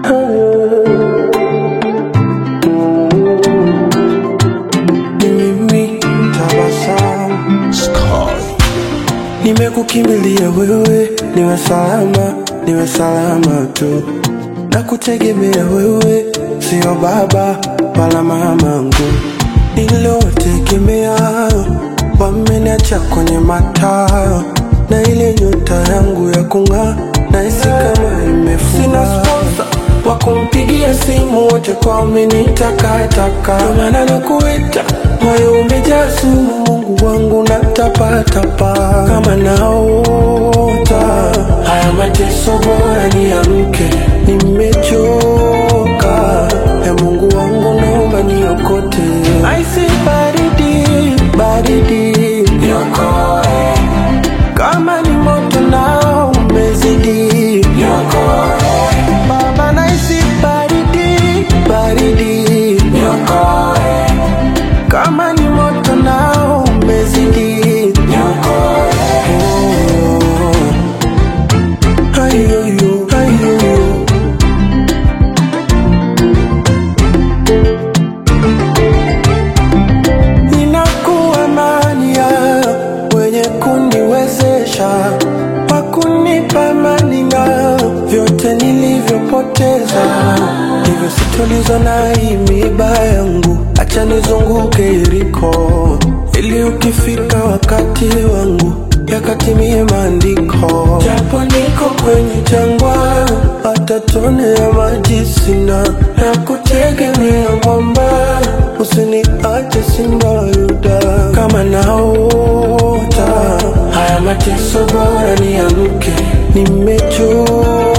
Ni mimi tabasamu Nimekukimbilia wewe, niwe salama, niwe salama tu. Na kutegemea wewe, sio baba wala mamangu. Niliotegemea wameniacha kwenye mataa, na ile nyota yangu ya kung'aa nahisi kama imefungwa. Sina sponsor wa kumpigia simu, wote kwa umenitakataka, ndio maana nakuita, moyo umejaa sumu, Mungu wangu natapatapa kama naota. Haya mateso bora niamke, nimechoka. E Mungu wangu naomba niokote, aisi baridi baridi, niokoe kama ni moto nao umezidi, niokoe Baba, naisi baridi baridi, niokoe kama ni moto nao umezidi, niokoe oh. Ayoyo, ayoyo. Ninakuwa mania wenye kuniwezesha wakunipa amani na vyote nilivyopoteza, hivyo sitolizwa na hii miiba yangu, acha nizunguke Yeriko ili ukifika wakati wangu yakatimie maandiko. Japo niko kwenye jangwa, hata tone ya maji sina, na kutegemea mwamba, usiniache simba wa Yuda. Kama naota haya mateso, bora niamke, nimechoka